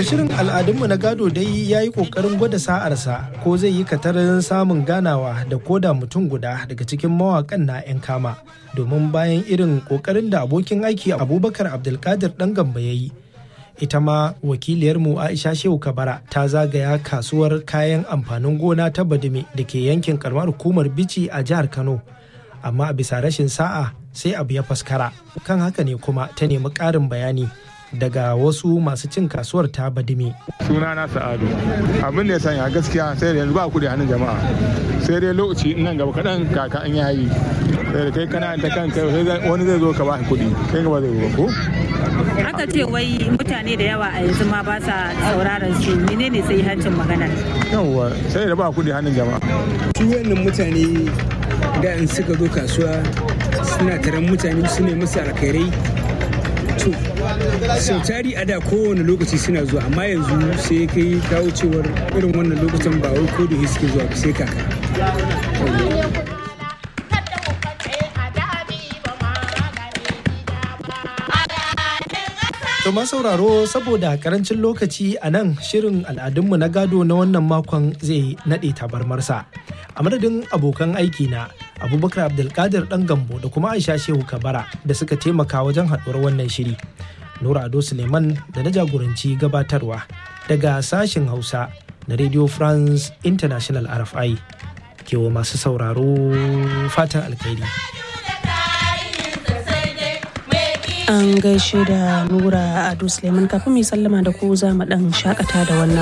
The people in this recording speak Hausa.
To shirin al'adunmu na gado dai ya yi ƙoƙarin gwada sa'arsa ko zai yi katarin samun ganawa da koda mutum guda daga cikin mawaƙan na 'yan kama domin bayan irin ƙoƙarin da abokin aiki abubakar abdulkadir ɗan gamba ya yi ita ma wakiliyarmu aisha shehu kabara ta zagaya kasuwar kayan amfanin gona ta badime da ke yankin karamar hukumar bici a jihar kano amma a bisa rashin sa'a sai abu ya faskara kan haka ne kuma ta nemi ƙarin bayani daga wasu masu cin kasuwar ta badime suna na sa'adu abin da ya sanya gaskiya sai da yanzu ba kudi hannun jama'a sai dai lokaci nan gaba kaɗan kaka an yayi sai da kai kana ta kanka wani zai zo ka ba kuɗi kai ba zai zo ko aka ce wai mutane da yawa a yanzu ma ba sa sauraron su menene sai hancin magana yawwa sai da ba kudi hannun jama'a su wannan mutane da in suka zo kasuwa suna taron mutane su ne musu alkhairai to sau tari a da kowane lokaci suna zuwa amma yanzu sai kai kawo cewar irin wannan lokacin ba wai ko da suke zuwa sai kaka To sauraro saboda karancin lokaci a nan shirin al'adunmu na gado na wannan makon zai naɗe tabarmarsa. A madadin abokan aiki na Abubakar Abdulkadir ɗan gambo da kuma Aisha Shehu Kabara da suka taimaka wajen haɗuwar wannan shiri. Nura Ado Suleiman da na jagoranci gabatarwa daga sashen Hausa na Radio France International RFI. Kewa masu sauraro fatan alkhairi. an gaishe da nura ado suleiman kafin mai sallama da ku za mu dan shakata da wannan